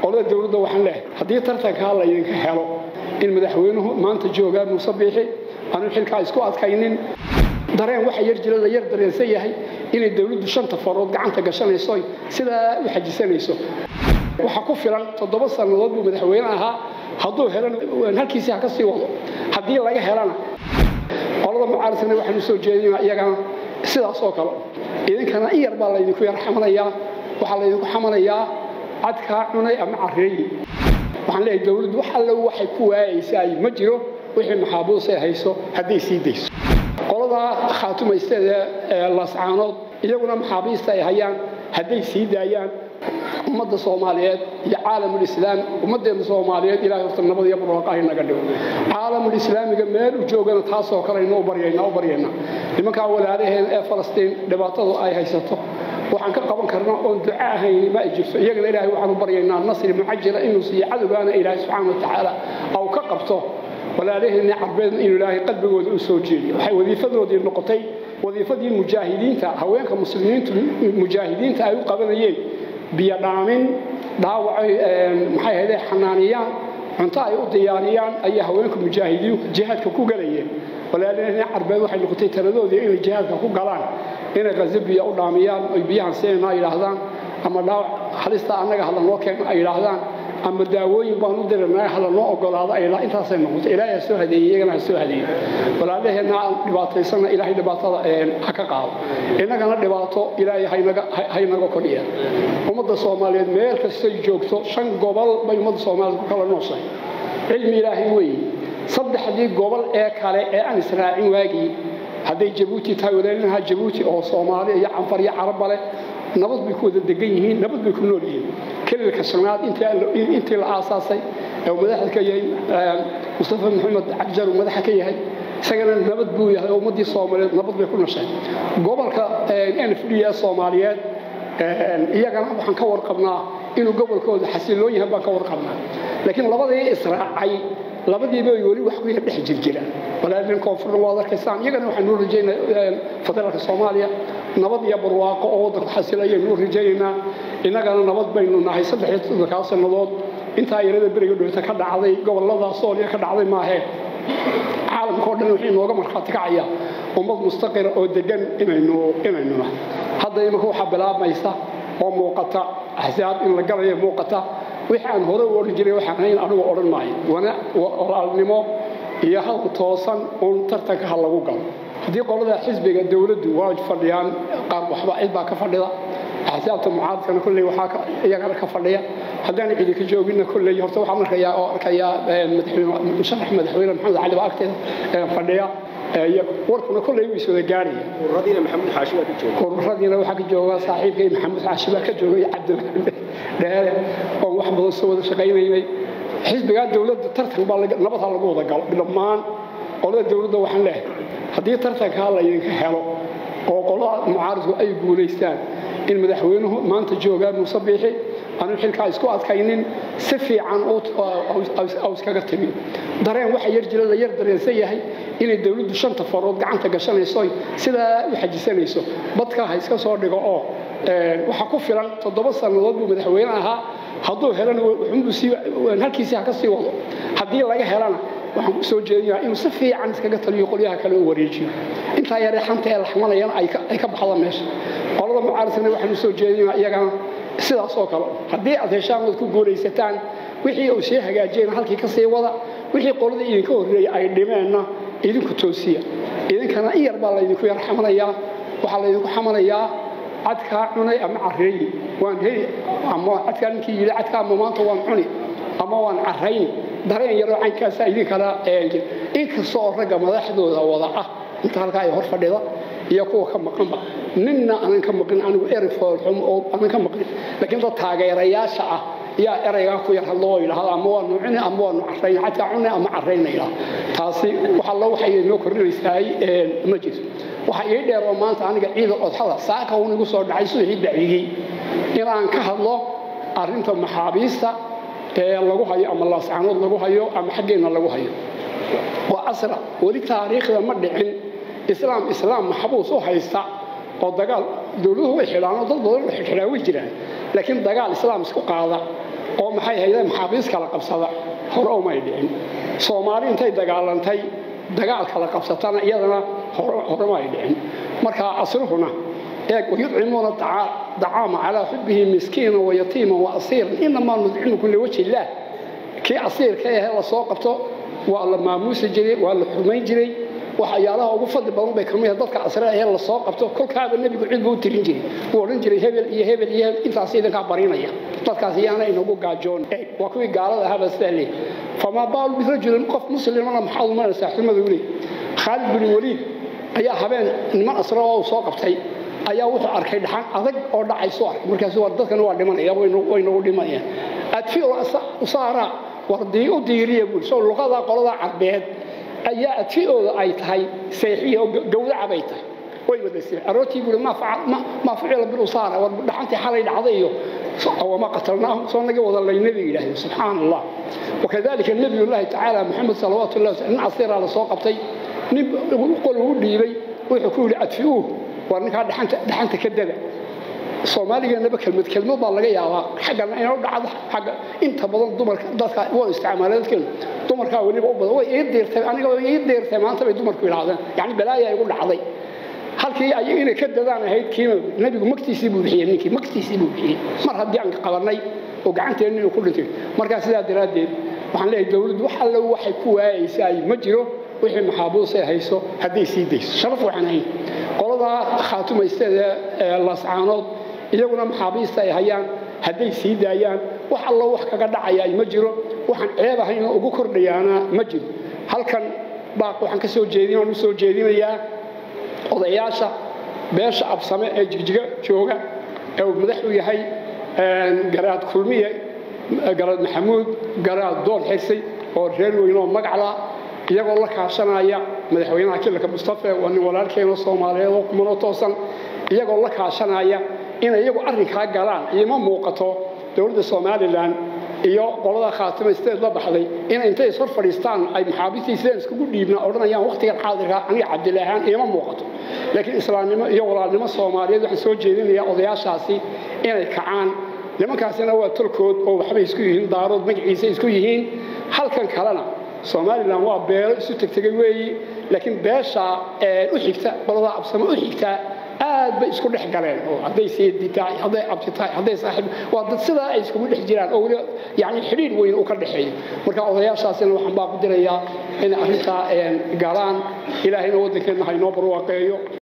qolada dowladda waxaan leehay haddii tartankaa laydinka helo in madaxweynuhu maanta joogaa muuse biixi aanu xilkaa isku adkaynin dareen waxa yar jira la yar dareensan yahay inay dowladdu shanta farood gacanta gashanayso sidaa u xajisanayso waxa ku filan toddoba sannadood buu madaxweyne ahaa hadduu helana halkiisii ha ka sii wado haddii laga helana qolada mucaaradkana waxaan u soo jeedinaa iyagana sidaas oo kale idinkana in yar baa laydinku yar xamanayaa waxaa laydinku xamanayaa cadkaa cunay ama carreeyi waxaan leeyahay dowladdu wax alle waxay ku waayaysaay ma jiro wixii maxaabuus ay hayso hadday sii dayso qoladaa khaatumaysteeda ee laascaanood iyaguna maxaabiista ay hayaan hadday sii daayaan ummadda soomaaliyeed iyo caalamulislaam ummaddeena soomaaliyeed ilahay horta nabad iyo barwaaqahay naga dhigo caalamulislaamiga meel u joogana taasoo kale inoo baryaynaa u baryaynaa nimankaa walaalaheen ee falastiin dhibaatadu ay haysato waxaan ka qaban karnaa oon duco ahayn ma ay jirto iyagana ilaahay waxaan u baryaynaa nasri mucajila inuu siiyo cadowgaana ilaahay subxaana wa tacaala au ka qabto walaalaheenni carbeedna inuu ilaahay qalbigooda u soo jeediyo waxay wadiifadoodii noqotay wadiifadii mujaahidiinta haweenka muslimiintu mujaahidiinta ay u qabanayeen biyo dhaamin dhaawacay maxay ahaydee xanaaniyaan cunto ay u diyaariyaan ayaa haweenka mujaahidiinku jihaadka ku galayeen walaalaheenni carbeed waxay noqotay taladoodii inay jihaadka ku galaan inay qazo biyo u dhaamiyaan oy biyahan siinayna ay yidhaahdaan ama dhaawac halista annaga hala noo keeno ay yidhaahdaan ama daawooyin baan u diranaa hala noo ogolaado ay intaasay noqotay ilaahay ha soo hadeeyey iyagana ha soo hadeeyey walaalaheenna aan dhibaataysanna ilaahay dhibaatada ha ka qaado innagana dhibaato ilaahay haynaga kordhiya ummadda soomaaliyeed meel kastay joogto shan gobol bay ummadda soomaaliyeed ku kala nooshahay cilmi ilaahay weeye saddexdii gobol ee kale ee aan israacin waagii hadday jabuuti tahay walaalaha jabuuti oo soomaali iyo canfar iyo carabba leh nabad bay ku wada degan yihiin nabad bay ku nool yihiin kelilka shanaad intii la aasaasay ee uu madaxda ka yahay mustafa maxamed cabjar uu madaxa ka yahay isagana nabad buu yahay oo ummaddii soomaaliyeed nabad bay ku nashay gobolka n f d ee soomaaliyeed iyagana waxaan ka warqabnaa inuu gobolkooda xasiloon yahay baan ka warqabnaa laakiin labadii israacay labadiiba weli wax ku yar dhex jirjiraan walaalin koonfurna waad arkaysaan iyagana waxaan nuu rajaynaa federaalka soomaaliya nabad iyo barwaaqo oo waddanku xasilaya nuu rajaynaynaa innagana nabad baynu nahay saddex iyo toddobakaa sannadood intaa yarada beriga dhoota ka dhacday gobollada sooliya ka dhacday maahee caalamka oo dhan waxay inooga markhaati kacaya ummad mustaqira oo degan inaynu inaynu nahay hadda imanka waxaa bilaabmaysa oo muuqata axsaab in la galayo muuqata wixii aan hore u odhan jiray waxaan hayn anigu odhan maayo walaalnimo iyo hal toosan uun tartanka ha lagu galo haddii qolada xisbiga dowladdu waa fadhiyaan qaar waxba cid baa ka fadhida axsaabta mucaaradkana kolley waxaa iyagana ka fadhiya haddaan cidi ka jooginna kolley horta waxaan arkayaa oo arkayaa musharax madaxweyne maxamed cali baa agteeda fadhiya warkuna kolley wuu iswada gaaraya ururadiina maxamuud xaashi baa ka jooga ururadiina waxaa ka jooga saaxiibkay maxamuud xaashi baa ka jooga iyo cabdilxamid dheere oon wax badan soo wada shaqaynaynay xisbigaa dowladda tartan baa nabad ha lagu wada galo dhammaan qolada dowladda waxaan leehay haddii tartankaa laydinka helo oo qolada mucaaradku ay guulaystaan in madaxweynuhu maanta joogaa muuse biixi aanu xilkaa isku adkaynin si fiican iskaga timi dareen waxa yar jira la yar dareensan yahay inay dowladdu shanta farood gacanta gashanayso sidaa u xajisanayso badkaa ha iska soo dhigo oo waxa ku filan toddoba sannadood buu madaxweyne ahaa hadduu helana halkiisii ha ka sii wado haddii laga helana waxaan ku soo jeedinayaa inuu si fiican iskaga taliyo qolyaha kale u wareejiyo intaa yaree xanta ee la xamalayana ay ka baxda meesha qolada mucaaradkana waxaan u soo jeedinayaa iyagana sidaas oo kale haddii aad heshaan ood ku guulaysataan wixii uu sii hagaajiyena halkii ka sii wada wixii qolada idinka horreeyay ay dhimeenna idinku toosiya idinkana in yar baa laydinku yar xamanayaa waxaa laydinku xamanayaa cadkaa cunay ama carreeyi waan heli ama cadkaa ninkii yidhi cadkaa ama maanta waan cuni ama waan carrayni dareen yaroo caynkaasaa idinkala inkasta oo ragga madaxdooda wada ah inta halkaa ay hor fadhida iyo kuwa ka maqanba ninna aanan ka maqin anigu eri foolxum oo aanan ka maqin laakiin dad taageerayaasha ah yaa eraygaa ku yar hadloo yidhahda ama waanu cuni ama waanu carrayn cadkaa cuni ama carrayna yidhahda taasi waxa lo waxay inoo kordhinaysaay ma jirto waxa ii dheer oo maanta aniga ciida odxada saaka uun igu soo dhacay subaxii dacigii inaan ka hadlo arrinta maxaabiista ee lagu hayo ama laascaanood lagu hayo ama xaggeenna lagu hayo waa asra weli taariikhda ma dhicin islaam islaam maxbuus u haysta oo dagaal dowladuhu way xidhaan oo dad badan xidhaa way jiraan laakiin dagaal islaam isku qaada oo maxay hayda maxaabiis kala qabsada hore umay dhicin soomaali intay dagaalantay dagaal kala qabsatana iyadana hore ma ay dhicin marka asruhuna eeg wayudcimuuna dacaama calaa xubbihi miskiina wayatiima waasiiran inamaa nudcimukum liwajhi illaah kii asiirka ahe la soo qabto waa la maamuusi jiray waa la xurmayn jiray waxyaalaha ugu fadli badan bay kamid ah dadka asre ahee la soo qabto kolkaaba nebigu cid buu u tirin jiray wuu odhan jiray hebel iyo hebel iyo hebel intaas idinkaa barinaya dadkaas iyaana inagu gaajoon waa kuwii gaalada ahaaba sidaa leey famaa baalu birajulin qof muslimana maxaad umanaysaa xumadu leey khaalid bin waliid ayaa habeen niman asre oo soo qabtay ayaa wuxuu arkay dhaxan adag oo dhacayso arkay markaas waa dadkan waa dhimanaya way nagu dhimanayaan adfi usaara war u diiriya buuri soo luqada qolada carbeed ayaa adfiooda ay tahay seexiya oo gawdaca bay tahay way wadaseen aroortii buuri maa ficila bilusaara war dhaxantii xalay dhacday iyo wama qatalnaahu soo naga wada laynaba yidhahdeen subxaana allah wakadalika nabiyullaahi tacaala maxamed salawaatu llahi nin casiiraa la soo qabtay nin qol uu dhiibay wuxuu ku yidhi adfi'uuh waa ninkaa dhaxanta ka dada soomaaligeenaba kelmad kelmad baa laga yaabaa xaggana inoo dhacdo xagga inta badan dumarka dadka waa isticmaaleen dadkeenu dumarkaa weliba u badan way ii diirtay aniga way ii diirtay maanta bay dumarku yidhaahdeen yacni balaaya igu dhacday halkii ayaga inay ka dadaan ahayd kiima nebigu magtiisii buu bixiyey ninkii magtiisii buu bixiyey mar haddii aan qabannay oo gacanteenni inuu ku dhintay markaa sidaa daraaddeed waxaan leeyahay dowladdu wax alle waxay ku waayaysaa ma jiro wixii maxaabuusay hayso hadday sii dayso sharaf waxaan ahayn qoladaa khaatumaysteeda ee lascaanood iyaguna maxaabiista ay hayaan hadday sii daayaan wax allo wax kaga dhacayaa ma jiro waxaan ceeb ahaynoo ugu kordhayaana ma jiro halkan baaq waxaan ka soo jeedin aan u soo jeedinayaa odayaasha beesha absame ee jigjiga jooga ee uu madax u yahay garaad kulmiye garaad maxamuud garaad doon xirsay oo reer weynoo magacla iyagoo la kaashanaya madaxweynaha kilalka mustafe waa nin walaalkeeno soomaaliyeed oo kumanoo toosan iyagoo la kaashanaya inay iyagu arrinkaa galaan iima muuqato dowladda somalilan iyo qolada khaatimaysteed la baxday inay intay ishor fadhiistaan ay maxaabiistii sideen iskugu dhiibna odhanayaan wakhtigan xaadirka aniga cabdile ahaan iima muuqato laakiin islaamnimo iyo walaalnimo soomaaliyeed waxaan soo jeedinayaa odayaashaasi inay kacaan nimankaasina waa tolkood oo waxbay isku yihiin daarood magaciisa isku yihiin halkan kalena somalilan waa beelo isu tegtegay weeyi laakiin beesha u xigta qolada absamo u xigtaa aad bay isku dhex galeen oo hadday seedi tahay hadday abti tahay hadday saaxiib waa dad sidaa ay iskugu dhex jiraan oo weli yacni xidhiir weyn uu ka dhexeeyo marka odayaashaasina waxaan baa ku dirayaa inay arrintaa galaan ilaahayna waddankeenna ha inoo barwaaqeeyo